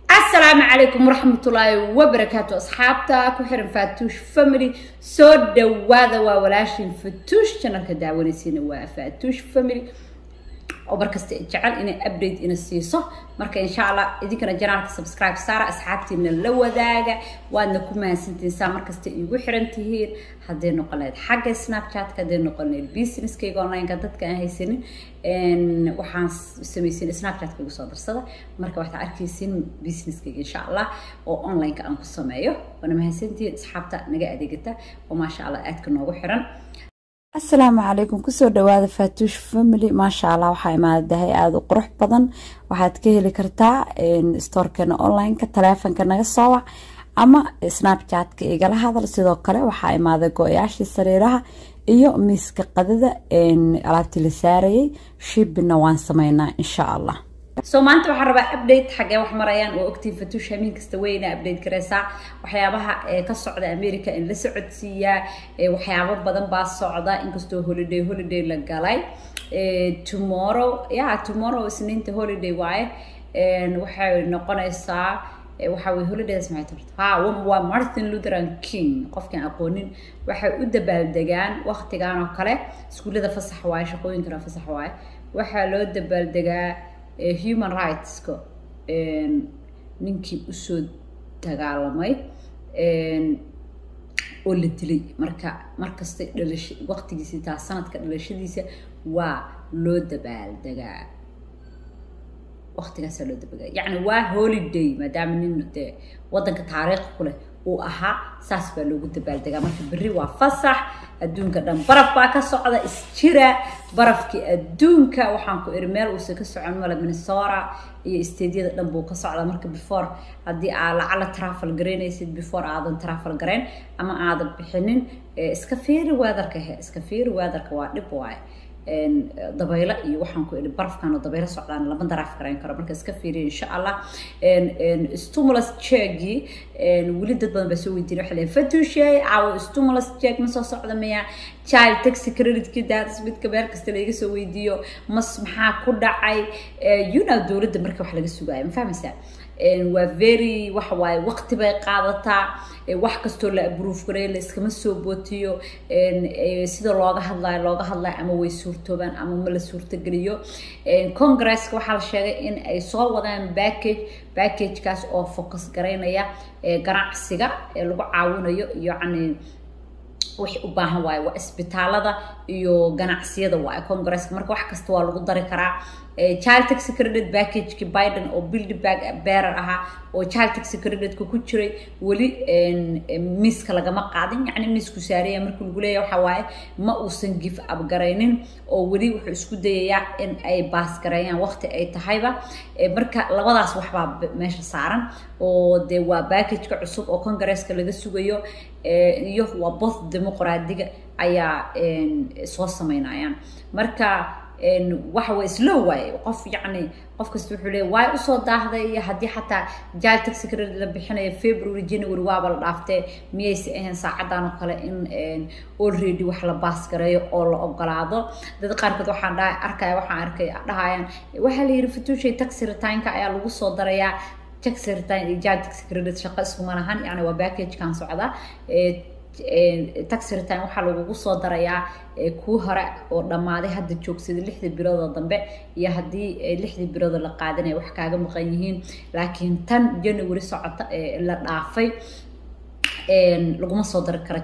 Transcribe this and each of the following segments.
asalaamu calaykum waraxmatullaahi wabarakaatu asxaabta ku xiran faatuush family soo dhawaada waa walaashin fatuush janalka daawanaysiina waa faatuush family oo markasta jecel inay update ina siiso marka insha allah idinkana janaalka subscribe saara asxaabtiina la wadaaga waadna ku mahadsantiin saa markasta iigu xiran tihiin hadday noqon lahayd xagga snapchatka hadday noqon lahayd businesskayga onlineka dadka aan haysanin waxaan samaysin snapchatka igu soo darsada marka waxaad arkaysin businesskayga insha allah oo onlineka aan ku sameeyo waana mahadsantihiin asxaabta naga adeegata oo maasha allah aadka noogu xiran asalaamu calaykum kusoo dhawaada faatuush family maasha allah waxaa imaadahay aada u qurux badan waxaad ka heli kartaa stoorkeena onlineka taleefonka naga soo wac ama snapchatka igala hadal sidoo kale waxaa imaaday go-yaashii sariiraha iyo miiska qadada alaabtii la saarayay shibina waan sameynaa insha allah so maanta waxaan rabaa update xaggee wax marayaan oo ogtiin fatuush hamiin kasta weyna update gareysaa waxyaabaha ka socda america in la socodsiiyaa waxyaabo badan baa socda inkastoo holiday holiday la galay tomorrow ya tomorrow isniinta holiday waaye waxay noqonaysaa waxa weye holidays maxay tarta ha waa martin lutheran king qofkaan aqoonin waxay u dabaaldegaan waqtigan oo kale iskuullada fasax waaye shaqooyinkana fasax waaye waxaa loo dabaaldegaa human rightska ninkii usoo dagaalamay oo la dilay marka markasta dhalasha waqtigiisi taa sanadka dhalashadiisa waa loo dabaaldegaa waqtigaasaa loo dabaaldegaa yacni waa holiday maadaama nin dee waddanka taariikh ku leh uu ahaa saas baa loogu dabaaldegaa marka berri waa fasax adduunka dhan baraf baa ka socda isjira barafkii adduunka waxaan ku iri meel uusan ka socon male minnesota iyo stadyada dhan buu ka socda marka before haddii aa lacala travel garaynaysid before aadan travel garayn ama aadan bixinin iska fiiri weatherka he iska fiiri weatherka waa dhib waaye dabaylo iyo waxaan ku idhi barafkan oo dabaylo socdaan lama daraaf garayn karo marka iska fiiriya insha allah stimulus checkii weli dad badan baa soo weydiin waxay leeyihin fatuushay caawo stimulus check ma soo socda miya child taxi creditki daadas midka meel kasta laga soo weydiiyo mas maxaa ku dhacay you know dowladda marka wax laga sugaayo ma fahmaysaa waa very waxa waaye waqti bay qaadataa wax kastoo la abroof gareeyo la iskama soo bootiyo sida looga hadlayo looga hadlayo ama way suurtoobaan ama ma la suurtogeliyo congresska waxaa la sheegay in ay soo wadaan package packagekaas oo focus garaynaya ganacsiga ee lagu caawinayo yacni wixii u baahan waaye waa isbitaalada iyo ganacsiyada waaye congresska marka wax kasta waa lagu dari karaa child taxi credit packageki biden oo build back bearer ahaa oo child taxi creditka ku jiray weli miiska lagama qaadin yacni miisku saaraya marka lagu leeyahay waxa waaye ma uusan give up garaynin oo weli wuxuu isku dayayaa in ay baas gareeyaan waqti ay tahayba marka labadaas waxbaa meesha saaran oo dee waa packageka cusub oo congresska laga sugayo iyo waa both dimuqraadiga ayaa soo sameynayaan marka waxa way slow waaye qof yacni qof kasta wuxuu leeyahy waay usoo daahday iyo haddii xataa jaal taxi credit la bixinayo february january waaba la dhaaftee miyayse ahayn saacadan oo kale in already wax la baas gareeyo oo la ogolaado dad qaarkood waxaan dhahay arkaya waxaan arkay dhahayaan waxaa la yidhi fatuushay taxi retynka ayaa lagu soo darayaa taxi return iyo jaal taxi credit shaqo iskuma lahan yacni waa packagekan socda taxi return waxaa lagugu soo darayaa kuu hore oo dhammaaday hadda joogsada lixda biloodoo dambe iyo haddii lixdii biloodoo la qaadanaya wax kaaga maqan yihiin laakiin tan january socota la dhaafay laguma soo dari karo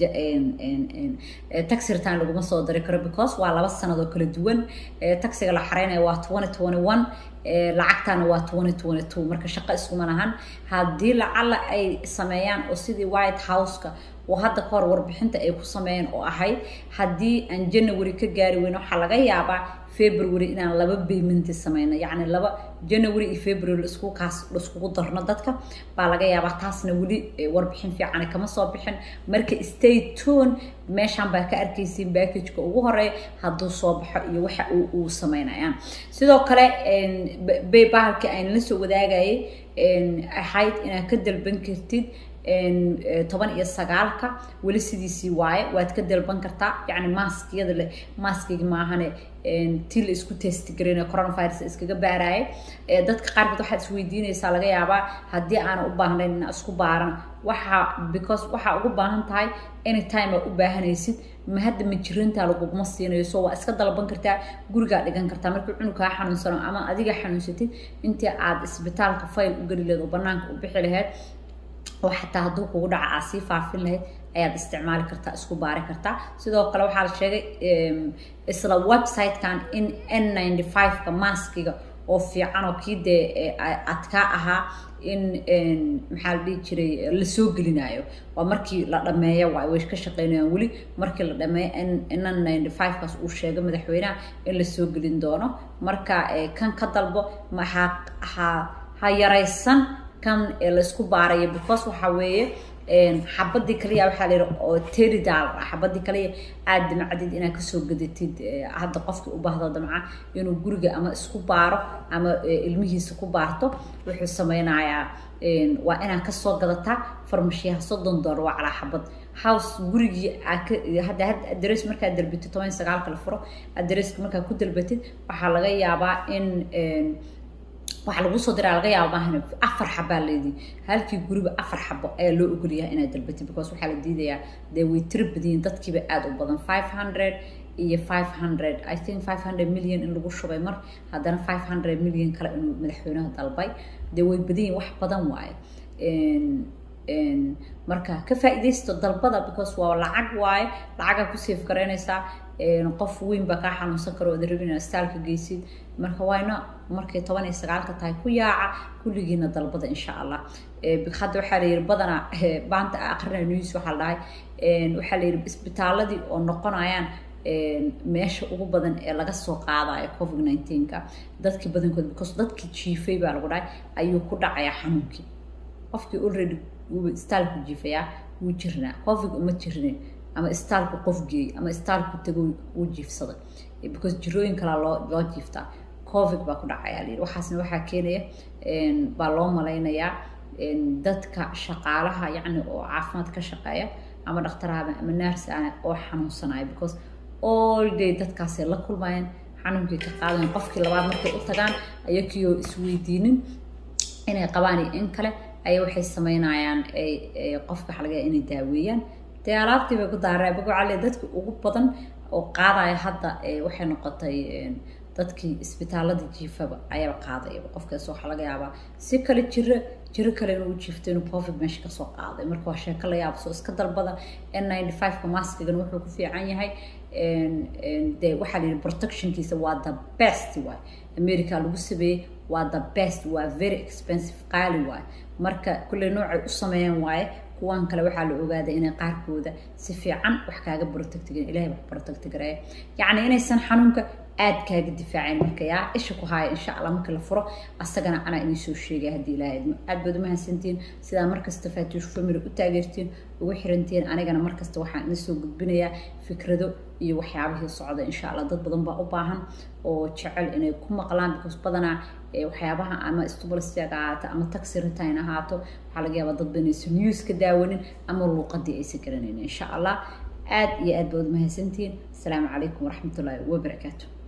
taxi return laguma soo dari karo because waa laba sanadoo kala duwan taxiga la xareynaya waa twenty twenty one lacagtana waa twenty twenty two marka shaqo iskuma lahan haddii lacala ay sameeyaan oo sidii white houseka oo hadda kahor warbixinta ay ku sameeyeen oo ahayd haddii aan january ka gaari weyn waxaa laga yaabaa february inaan laba baymenti sameyno yacni laba january iyo february laisku kaas laiskugu darno dadka baa laga yaabaa taasna weli warbixin fiican kama soo bixin marka stay tune meeshaan baa ka arkaysiin packageka ugu horeeya hadduu soo baxo iyo waxa uu sameynayaan sidoo kale baybahalkii aan la soo wadaagayay ahayd inaad ka dalban kartid toban iyo sagaalka weli sidiisii waaye waad ka dalban kartaa yacni maaskiyada le maaskigi maahane tii la isku testigareynayo coronavirus iskaga baaraaye dadka qaarkood waxaad isweydiinaysaa laga yaabaa haddii aanan u baahnayn inaa isku baaran waxaa because waxaa ugu baahan tahay anytime aa u baahanaysid ma hadda ma jirintaa laguguma siinayo so waa iska dalban kartaa gurigaa dhigan kartaa markii cunugaa xanuunsano ama adiga xanuunsatid intii aad isbitaalka fayl u geli laheed oo banaanka u bixi laheyd oo xataa hadduu kugu dhaca aad sii faafin lahayd ayaad isticmaali kartaa isku baari kartaa sidoo kale waxaa la sheegay isla website-kan in n ninety five-ka maskiga oo fiican oo kii dee adkaa ahaa in maxaa la dhihi jiray lasoo gelinayo waa markii la dhameeyo waay way ka shaqeynayaan weli markii la dhameeyo n ninety five-kaas uu sheegay madaxweynaha in lasoo gelin doono marka kan ka dalbo maxaa ha ha yaraysan kan laysku baarayo because waxaa weeye xabadii kaliya waxaa la yidhi oo teri dollar ah xabadii kaliya aad damcadid inaad kasoo gadatid hadda qofkii u baahdo damca inuu guriga ama isku baaro ama ilmihiisa ku baarto wuxuu sameynayaa waa inaad kasoo gadataa farmashiyaha soddon dollar waa calaa xabad house gurigii hadda hadda adres markaad dalbatid toban sagaalka la furo adreska markaad ku dalbatid waxaa laga yaabaa in waxaa lagu soo diraa laga yaaba maahan afar xabaa leedii halkii guriba afar xabo ayaa loo ogolyahay inaad dalbatid because waxaa la diidayaa dee way tiro badiyin dadkiiba aada u badan five hundred iyo five hundred i think five hundred million in lagu shubay mar haddana five hundred million kale inuu madaxweynaha dalbay dee way badayin wax badan waaye marka ka faa'iidaysto dalbada because waa lacag waaye lacagaa ku safe garaynaysaa qof weyn baa kaa xanuunsan karo ood rabin inaad staalka geysid marka wayna markay toban iyo sagaalka tahay ku yaaca kulligiina dalbada insha allah hadda waxaa la yidhi badanaa maanta aqrinaya news waxaa la dhahay waxaa la yidhi isbitaaladii oo noqonayaan meesha ugu badan ee laga soo qaadayo covid nineteenka dadkii badankood because dadkii jiifay baa lagu dhahay ayuu ku dhacayaa xanuunkii qofkii already wuuba istaalku jiifayaa wuu jirnaa covid uma jirnin ama istaalku qof geeyey ama istaalku tago wuu jiifsaday because jirooyin kalaa loo loo jiiftaa covid baa ku dhacayaa layidhi waxaasna waxaa keenaya baa loo malaynayaa dadka shaqaalaha yacni oo caafimaad ka shaqeeya ama dhakhtaraha ama naarsaana oo xanuunsanaya because all day dadkaasay la kulmayaan xanuunkii ka qaadayan qofkii labaad markay u tagaan ayakiioo isweydiinin inay qabaan iyo in kale ayaa waxay sameynayaan qofka waxa laga inay daaweeyaan dee alaabtii bay ku daareen bagocale dadki ugu badan oo qaadaya hadda waxay noqotay dadkii isbitaalada jiifaba ayaaba qaadayaba qofkaas waxaa laga yaabaa si kale jiro jiro kale inuu jiifto inuu covid meesha kasoo qaaday marka waa sheeko la yaaba soo iska dalbada n ninety five-ka maskigan wuxuu ku fiican yahay dee waxaa la yidhi protectionkiisa waa the best waay america lagu sameeyey waa the best waa very expensive qaali waay marka kulley noocay u sameeyaan waaye kuwan kale waxaa la ogaaday inay qaarkooda si fiican wax kaaga protectigan ilahay wax protectigareeya yacni inaysan xanuunka aad kaaga difaaceen marka yaa isha ku haaya insha allah marka la furo asagana anaa idin soo sheegaya haddii ilaahay idmo aad baad umahadsantiin sidaa markasta faatuush family u taageertiin ugu xirantiin anigana markasta waxaan idin soo gudbinayaa fikrado iyo waxyaabihii socda insha allah dad badan baa u baahan oo jecel inay ku maqlaan because badanaa waxyaabaha ama stubulsiyaga ahaato ama taxi retain ahaato waxaa laga yaabaa dad badan aysan news ka daawanin ama luuqadii aysan garanaynin insha allah aad iyo aad baad umahadsantiin asalaamu calaykum waraxmatullaahi wabarakaatu